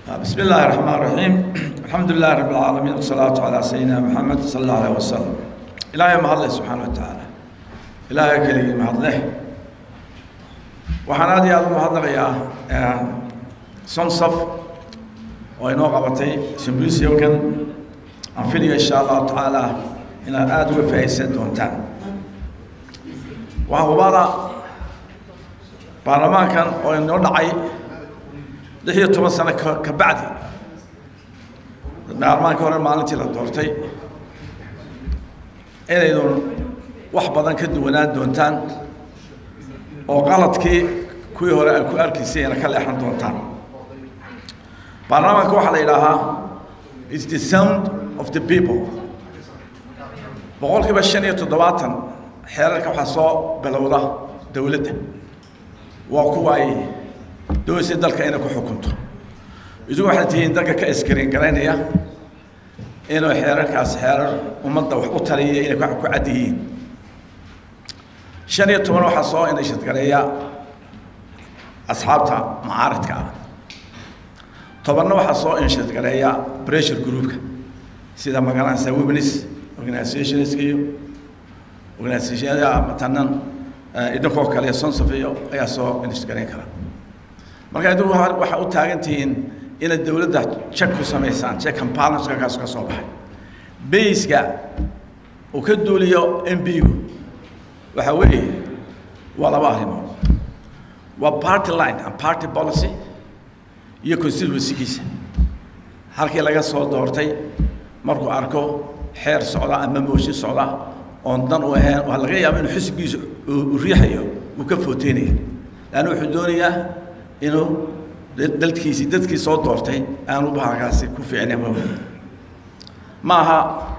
بسم الله الرحمن الرحيم الحمد لله رب العالمين والصلاة على سيدنا محمد صلى الله عليه وسلم إلهي ما الله سبحانه وتعالى إلهي كلي ما الله waxaan aad iyo aad u mahadnaqayaa sonsaf oo inoo qabatay symposiumkan aan filaya insha allahu tacaala inaad aada uga faa'iidsan doontaan waxaa hubada baarlamaankan oo inoo dhacay lix iyo toban sano ka ka bacdi baarlamaanka hore maalintii la doortay inaydun wax badan ka duwanaan doontaan oo qaladkii kuwii hore ay ku arkaysayna ka leexan doontaan baarlamaanka waxaa la yidhaahaa is the sound of the people boqolkiiba shan iyo toddobaatan xeerarka waxaa soo bilowda dowladda waa kuwa ay doonaysa dalka inay ku xukunto idigu waxay tihiin dalka ka iskariin garaynaya inuu xeerarkaas xeerar ummadda wax u taliya inay ku cad yihiin shan iyo toban waxaa soo inashadgareeya asxaabta mucaaridka ah tobanna waxaa soo inashadgareeya pressure groupka sida magaranaysa womenis organizationska iyo organizationada matanan idinkoo kale sonsaf iyo ayaa soo inashadgareyn kara marka idigu waxaa u taagan tihiin inaad dowladda check ku samaysaan check and balance kaas ka soo baxay bayska uu ka duuliyo m b-gu waxaa weeye waa laba arrimood waa party line and party policy iyo constituencygiisa halkii laga soo doortay markuu arko xeer socda ama mooshin socda oon dan u ahayn waa laga yaaba inuu xisbigiisa uu riixayo uu ka footeynaya laanna wuxuu doonayaa inuu dalkiisii dadkii soo doortay aanu bahalkaasi ku fiicnayn ma aha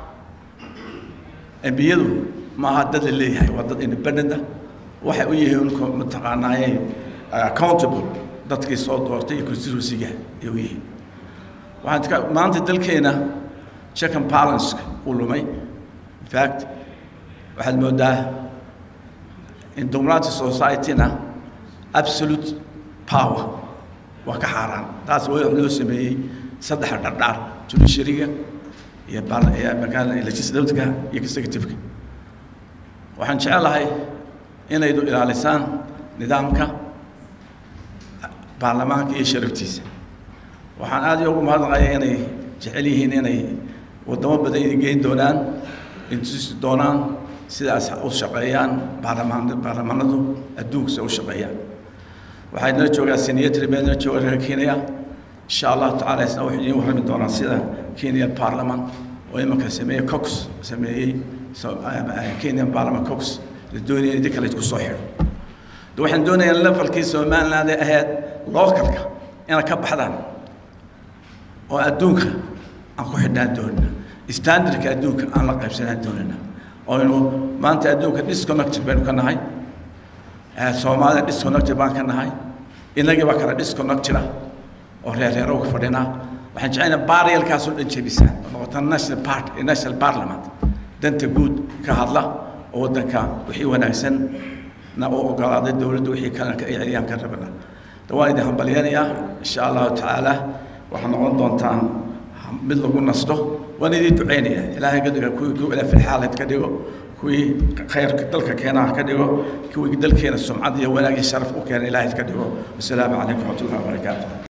embiyadu ma aha dad la leeyahay waa dad independenta waxay u yihiin mataqaanaaye accountable dadkii soo doortay iyo constituencyga ay u yihiin waxaan ka maanta dalkeena check and balance uu lumay in fact waxaad moodaa in democratic society-na absolute power waa ka xaaraan taas waa loo sameeyey saddex dhardhaar judiciaryga iyo legislativeka iyo executiveka waxaan jecelahay inaydu ilaalisaan nidaamka baarlamaanka iyo sharaftiisa waxaan aad iyo ugu mahadnaqaya inay jecel yihiin inay waddamo badan idin geyn doonaan intusi doonaan sidaas u shaqeeyaan baarlamaan baarlamaanadu adduunkasa u shaqeeyaan waxaa idinla joogaa senatary baa idinla jooga reer kenya insha allahu tacala isna waxay idiin warrami doonaan sida kenya parliament oo imanka sameeyey cox sameeyey kenyan parliament cox la doonaya in idinka laysku soo xidho de waxaan doonayaa levelkii somaliland ee ahayd localka inaad ka baxdaan oo adduunka aan ku xidhnaan doonina standardka adduunka aan la qaybsanaan doonina oynu maanta adduunka disconnected baynu ka nahay soomaalida disconnected baan ka nahay inagii baa kala disconnected ah oo reerreero uga fadhinaa waxaan jecelnaa baariyalkaasoo dhan jebisaan oo noqota national part national parliament danta guud ka hadla oo waddanka wixii wanaagsan na u ogolaaday dowladda wixii kalena ka celiyaan ka rabana de waan idin hambalyanayaa insha allahu tacaala waxaa noqon doontaan mid lagu nasto waan idin duceynayaa ilaahay ka dhiga kuwii ku ilaa filxaalad ka dhigo kuwii khayrka dalka keenaha ka dhigo kuwii dalkeena sumcad iyo wanaag iyo sharaf u keena ilaahay ka dhigo wasalaamu calaykum waraxmatullahi wabarakaatu